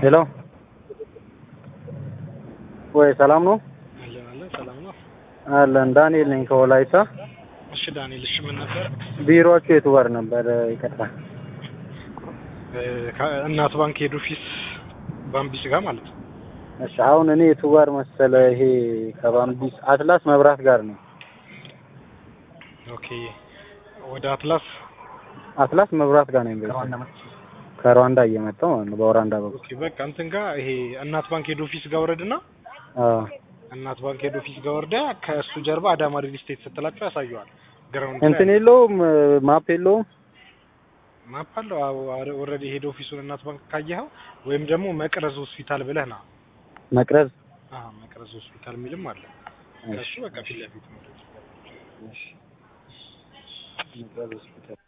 ሄሎ ወይ ሰላም ነው አለን አለን ሰላም ነው። አለን ዳንኤል ነኝ ከወላይታ እሺ ዳንኤል፣ እሺ ምን ነበር? ቢሮአችሁ የቱ ጋር ነበር ይቅርታ እናት ባንክ ሄድ ኦፊስ ባምቢስ ጋር ማለት ነው። እሺ አሁን እኔ የቱ ጋር መሰለ ይሄ ከባምቢስ አትላስ መብራት ጋር ነው ኦኬ ወደ አትላስ አትላስ መብራት ጋር ነው ከሩዋንዳ እየመጣሁ ማለት ነው በወራንዳ በኩል ኦኬ በቃ እንትን ጋር ይሄ እናት ባንክ ሄድ ኦፊስ ጋር ወረድና አዎ እናት ባንክ ሄድ ኦፊስ ጋር ወርዳ ከእሱ ጀርባ አዳማ ሪል ስቴት ስትላቸው ያሳየዋል። ግራውንድ እንትን የለውም ማፕ የለውም ማፕ አለው። ኦልሬዲ ሄድ ኦፊሱን እናት ባንክ ካየኸው ወይም ደግሞ መቅረዝ ሆስፒታል ብለህ ና መቅረዝ አዎ መቅረዝ ሆስፒታል የሚልም አለ። ከእሱ በቃ ፊት ለፊት ነው። እሺ መቅረዝ ሆስፒታል